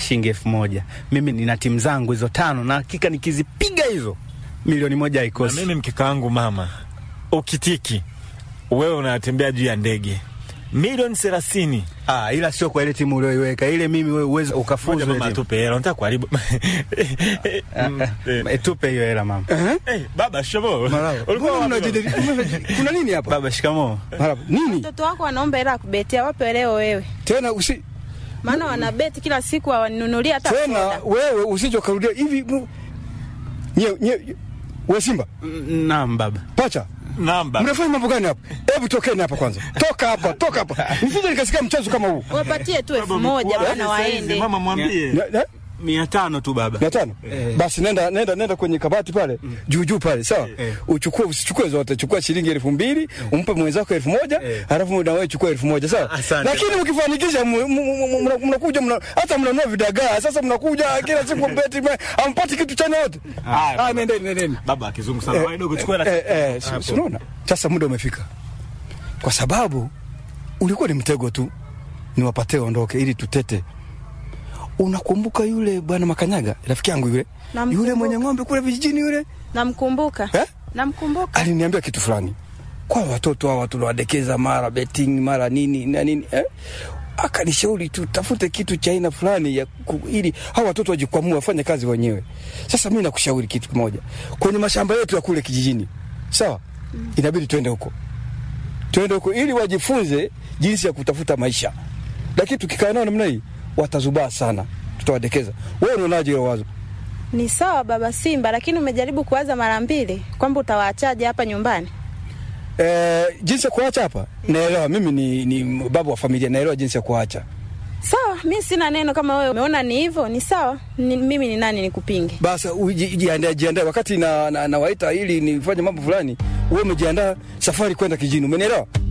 shilingi elfu moja. Mimi nina timu zangu hizo tano, na hakika nikizipiga hizo milioni moja Na haikosi. mimi mkeka wangu mama, ukitiki wewe unatembea juu ya ndege milioni thelathini. Ah, ila sio kwa ile timu ulioiweka ile, mimi wewe uweze Moja ukafuzu ile mama timu. atupe hela, unataka kuharibu Mm, eh. Eh, Tupe hiyo hela mama. Eh, baba shikamoo. Marahaba. Ulikuwa Mbona wapi mnajadili- mnajadili- kuna nini hapa? Baba, shikamoo. Marahaba. Nini Watoto wako wanaomba hela ya kubetia, wape leo wewe, tena usi maana wanabeti kila siku, hawaninunulia hata tena soda. wewe usije ukarudia hivi mu- nye nye we Simba Mm, Naam baba. pacha Namba. mnafanya mambo gani hapa? Hebu tokeni hapa kwanza, toka hapa, toka hapa, nisije nikasikia mchezo kama huu. Wapatie tu elfu moja bana, waende. Mama mwambie. Na- na- mia tano tu baba. mia tano basi nenda nenda nenda kwenye kabati pale juu juu pale sawa uchukue usichukue zote chukua shilingi elfu mbili umpe mwenzako elfu moja halafu na wewe chukua elfu moja sawa Asante. lakini mkifanikisha mu- mu- mu- mu- mna- mnakuja mna- hata mnanua vidagaa sasa mnakuja kila siku beti me- hampati kitu chana yote ah nendeni nendeni Baba kizungu sana. Wewe dogo chukua hela. eh, eh, si- si unaona sasa muda umefika kwa sababu ulikuwa ni mtego tu niwapatie ondoke ili tutete unakumbuka yule bwana makanyaga rafiki yangu yule Namkumbuka. yule mwenye ng'ombe kule vijijini yule Namkumbuka, eh? namkumbuka. aliniambia kitu fulani kwa watoto hawa tunawadekeza mara betting mara nini na nini eh? akanishauri tutafute kitu cha aina fulani ya ku, ili hawa watoto wajikwamua wafanye kazi wenyewe. Sasa mi nakushauri kitu kimoja, kwenye mashamba yetu ya kule kijijini, sawa, inabidi twende huko, twende huko ili wajifunze jinsi ya kutafuta maisha, lakini tukikaa nao namna hii watazubaa sana, tutawadekeza. Wewe unaonaje hilo wazo? Ni sawa baba Simba, lakini umejaribu kuwaza mara mbili kwamba utawaachaje hapa nyumbani? Eh, jinsi ya kuacha hapa naelewa, mimi ni, ni baba wa familia, naelewa jinsi ya kuacha. Sawa, mi sina neno. Kama wewe umeona ni hivyo, ni sawa. Ni, mimi ni nani nikupinge? Basi uji- jiandae, jiandae wakati na, na, nawaita ili nifanye mambo fulani, wewe umejiandaa safari kwenda kijini, umenielewa?